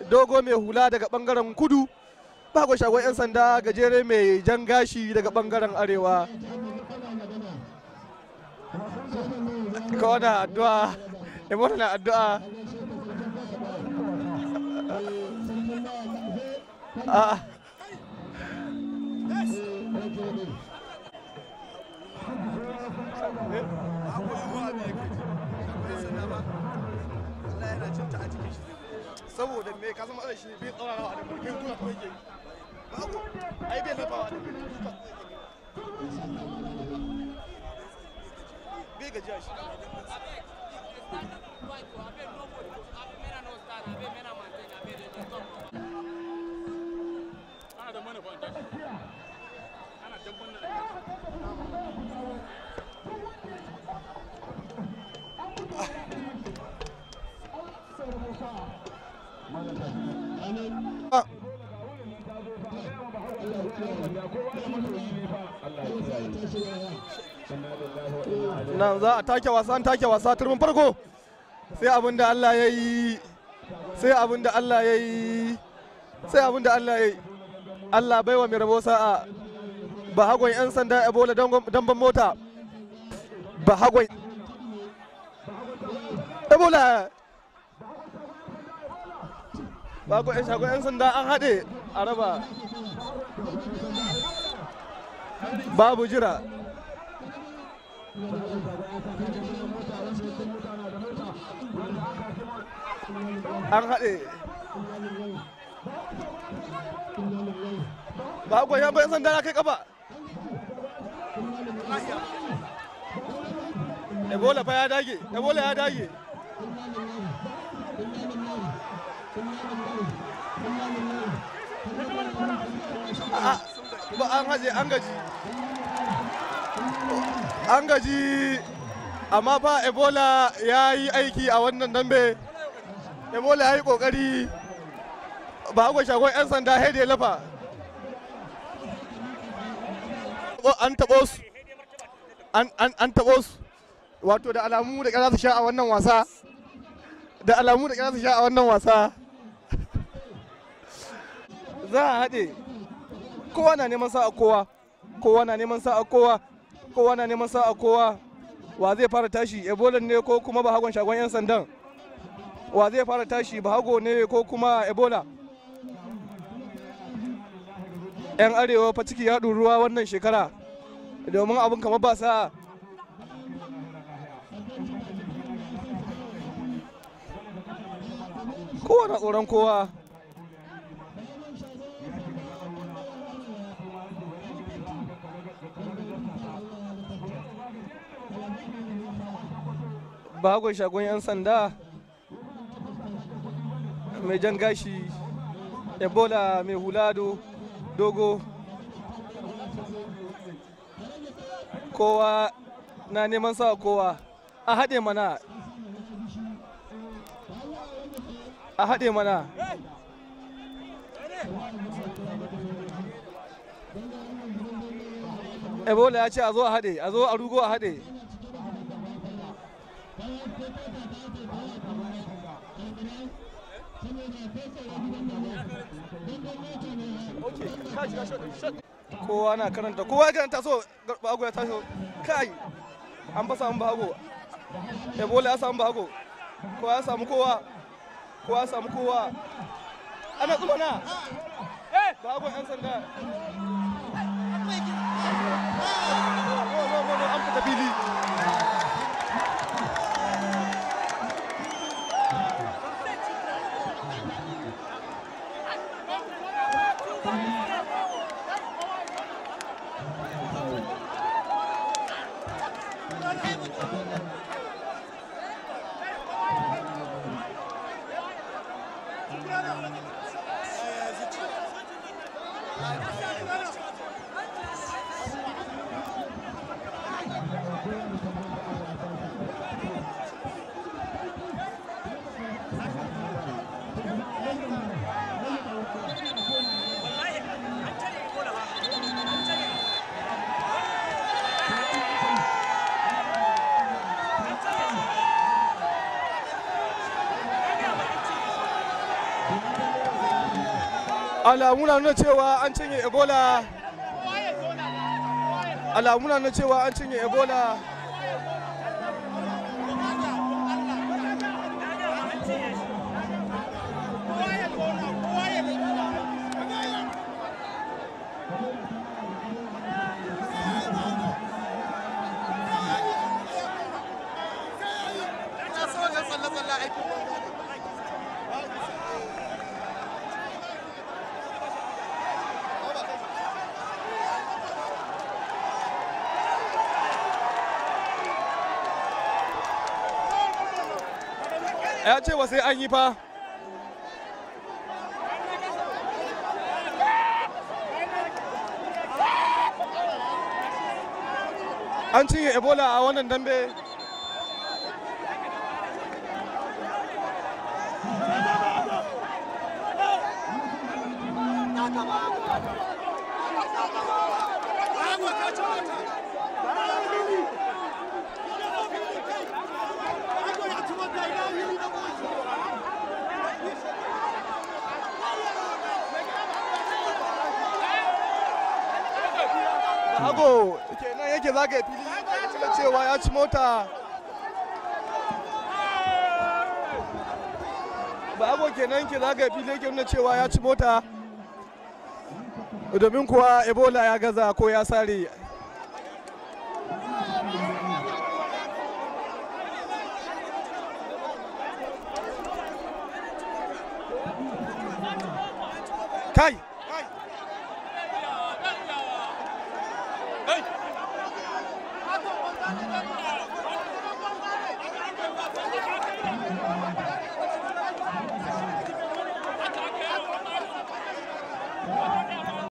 dogo mai hula daga bangaren kudu bago shagon 'yan sanda gajere mai jan gashi daga bangaren arewa ka wani addu'a ebola na addu'a a saboda me ka zama ana shi bai tsara a da mulkin tuna kawai ke babu ai bai lafawa da bai gajiya shi nan za a take wasa an take wasa turmin farko sai abin da Allah ya yi sai abin da Allah ya yi sai abin da Allah ya yi Allah baiwa mai rabo sa'a ba hagon 'yan sanda ebola damban mota ba hagon ebola ba hagon 'yan shagon 'yan sanda an haɗe a raba babu jira an haɗe ba a goyon bayan sanda na kai kafa ebola fa ya dage ebola ya dage ba an haje an gaji an gaji amma fa ebola ya yi aiki a wannan dambe ebola ya yi kokari ba agwa shagon 'yan sanda haide ya lafa an taɓo su an taɓo su wato da alamu da ƙara su sha a wannan wasa da alamu da ƙara su sha a wannan wasa za a haɗe kowa na neman sa'a kowa kowa na neman sa'a kowa kowa na neman sa'a kowa wa zai fara tashi ebola ne ko kuma ba hagon shagon 'yan sandan wa zai fara tashi ba hago ne ko kuma ebola 'yan arewa fa ciki ya ruwa wannan shekara domin abin kamar ba sa kowa na tsoron kowa bagon shagon 'yan sanda mai jan gashi ebola mai hulado dogo kowa na neman sa kowa a haɗe mana a haɗe mana ebola ya ce a zo a haɗe a zo a rugo a haɗe kowa na karanta kowa ya karanta so bago ya taso kai an fa samu bago ebola ya samu bago kowa ya samu kowa kowa ya samu kowa ana tsumana bago yan sanda an fita fili alamu na nuna cewa an cinye ebola alamu na nuna cewa an cinye ebola ya ce wa sai an yi fa an cinye ebola a wannan dambe hago kenan yake zagaye fili da cewa ya ci mota ba hago kenan yake zagaye fili yake nuna cewa ya ci mota domin kuwa ebola ya gaza ko ya sare kai